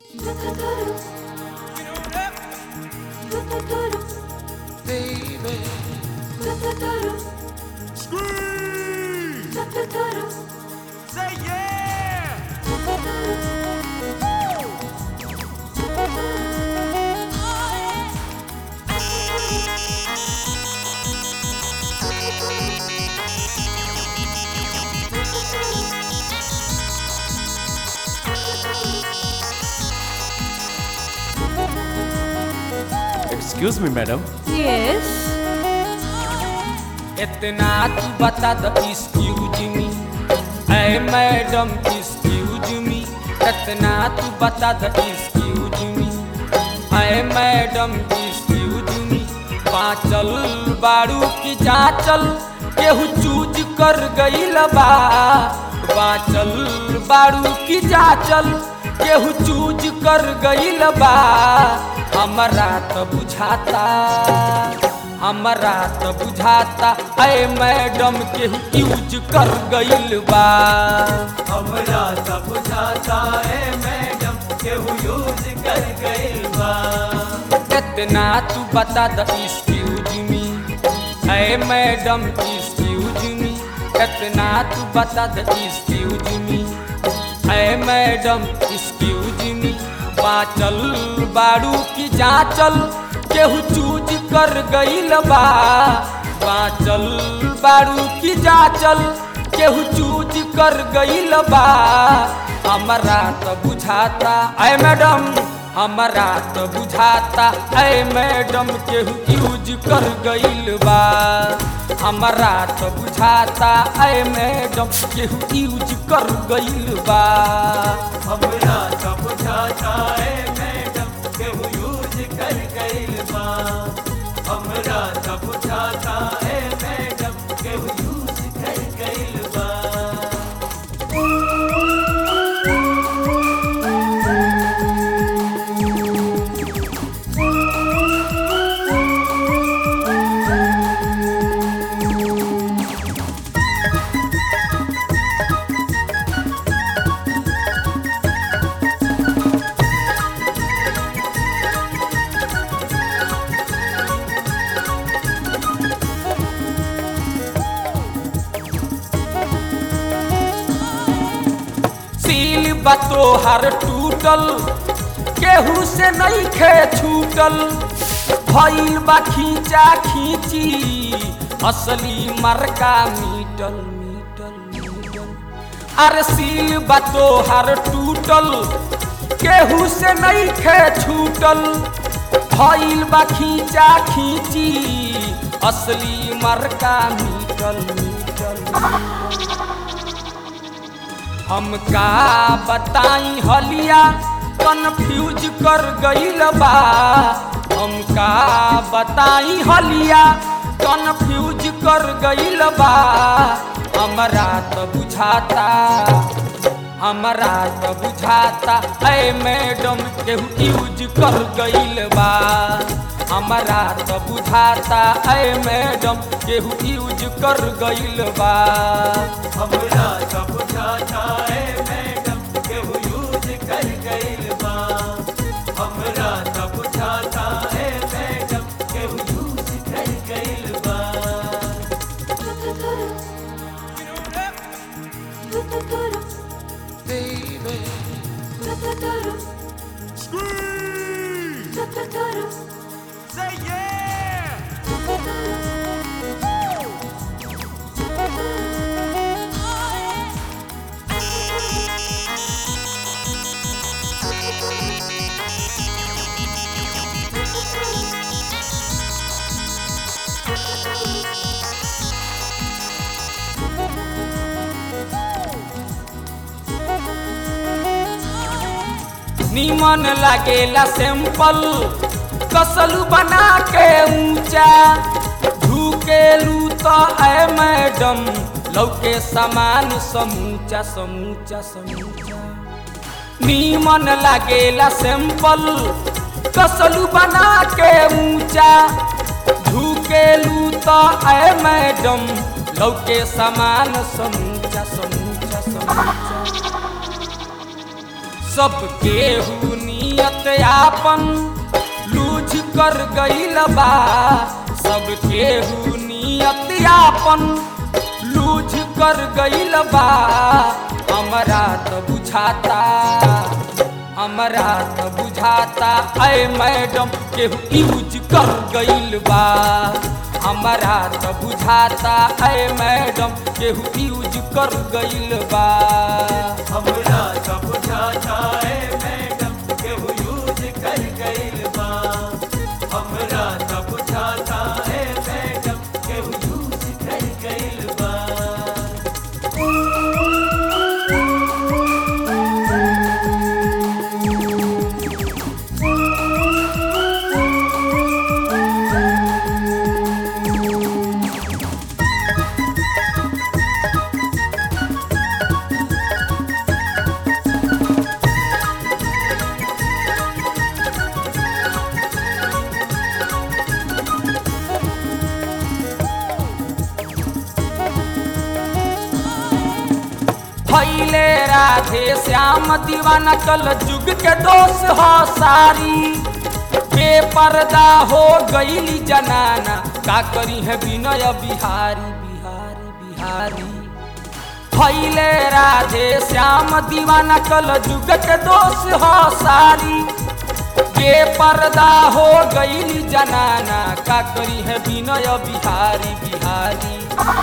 Baby. Say yeah! Excuse me madam Yes. इतना तू बता द एक्सक्यूज मी ऐ मैडम एक्सक्यूज मी इतना तू बता द एक्सक्यूज मी ऐ मैडम एक्सक्यूज मी पाचल बारू की जाचल केहू चूज कर गईल बा बाचल बारू की जाचल केहू चूज कर गईल बा हमरा त बुझाता हमरा त बुझाता ऐ मैडम के यूज कर गईल बा हमरा सब बुझाता है मैडम केहू यूज कर गइल बा इतना तू बता द एक्सक्यूज मी ऐ मैडम एक्सक्यूज मी इतना तू बता द एक्सक्यूज मी ऐ मैडम एक्सक्यूज मी बाचल बारू की जाचल केहू चूज कर गईल बा बाचल बारू की जाचल केहू चूज कर गईल बा हमरा त बुझाता ऐ मैडम हमरा त बुझाता ऐ मैडम केहू यूज कर गईल बा हमरा त बुझाता ऐ मैडम केहू यूज कर गईल बा हमरा सब बुझाता है मैडम केहू यूज कर गइल बा हमरा सब बुझाता है मैडम केहू यूज कर गइल बा सील बतो हर टूटल केहू से नहीं खे छूटल भइल बा खींचा खींची असली मरका मीटल मीटल मीटल अरे सील बतो हर टूटल केहू से नहीं खे छूटल भइल बा खींचा खींची असली मरका मीटल मीटल हम का बताई हलिया कन्फ्यूज कर गईल बा हम का बताई हलिया कन्फ्यूज कर गईल बा हमरा त बुझाता हमरा त बुझाता ऐ मैडम केहू यूज कर गईल बा हमरा त बुझाता ऐ मैडम केहू यूज कर गईल बा हमरा सब बुझाता है मैडम केहू यूज कर गइल बा हमरा सब बुझाता है मैडम केहू यूज कर गइल बा Baby. Say yeah! निमन लागेला सैंपल कसलू बना के ऊंचा झुकेलू तो ऐ मैडम लौके समान समूचा समूचा समूचा निमन लागेला सैंपल कसलू बना के ऊंचा झुकेलू तो ऐ मैडम लौके समान समूचा समूचा समूचा सब केहू नियत आपन लूझ कर गईल बा सब केहू नियत आपन लूझ कर गईल बा हमरा त बुझाता हमरा त बुझाता ऐ मैडम केहू यूज कर गईल बा हमरा त बुझाता ऐ मैडम केहू यूज कर गईल बा हमरा सब बुझाता है मैडम केहू यूज कर गइल बा हमरा सब बुझाता है मैडम केहू यूज कर गइल बा भैले राधे श्याम दीवाना कल जुग के दोष हो सारी बेपर्दा हो गईली जनाना का करी है विनय बिहारी बिहारी बिहारी भैले राधे श्याम दीवाना कल जुग के दोष हो सारी बेपर्दा हो गईली जनाना का करी है विनय बिहारी बिहारी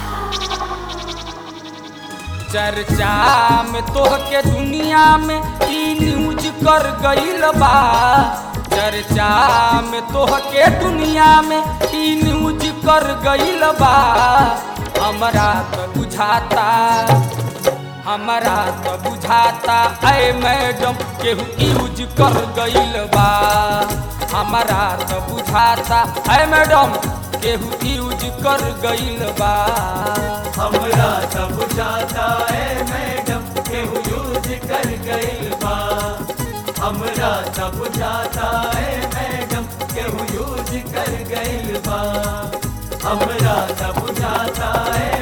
चर्चा में तोह के दुनिया में ई न्यूज कर गईल बा चर्चा में तोह के दुनिया में ई न्यूज कर गईल बा हमरा तो बुझाता हमरा तो बुझाता ऐ मैडम केहू यूज कर गईल बा हमरा तो बुझाता ऐ मैडम केहू यूज कर गईल बा हमरा सब बुझाता है मैडम केहू यूज कर गइल बा हमरा सब बुझाता है मैडम केहू यूज कर गइल बा हमरा सब बुझाता है